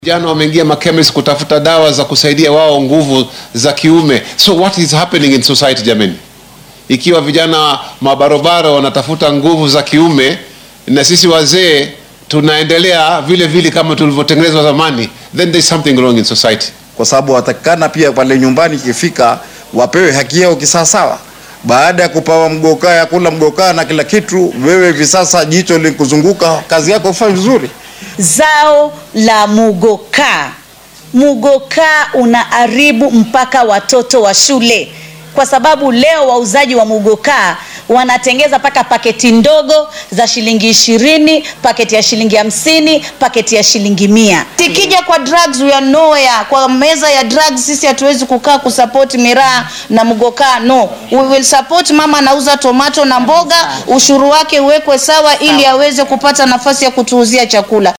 Vijana wameingia makemis kutafuta dawa za kusaidia wao nguvu za kiume. So what is happening in society jamani? Ikiwa vijana mabarobaro wanatafuta nguvu za kiume na sisi wazee tunaendelea vile vile kama tulivyotengenezwa zamani, then there's something wrong in society. kwa sababu watakikana pia pale nyumbani ikifika wapewe haki yao kisawasawa. Baada ya kupawa mgokaa ya kula mgokaa na kila kitu, wewe hivi sasa jicho likuzunguka, kazi yako ufanye vizuri. Zao la mugoka, mugoka unaharibu mpaka watoto wa shule, kwa sababu leo wauzaji wa mugoka wanatengeza mpaka paketi ndogo za shilingi ishirini, paketi ya shilingi hamsini, paketi ya shilingi mia. Tikija kwa drugs we are nowhere. Kwa meza ya drugs sisi hatuwezi kukaa kusupport miraa na mugoka, no. We will support mama anauza tomato na mboga, ushuru wake uwekwe sawa ili aweze kupata nafasi ya kutuuzia chakula.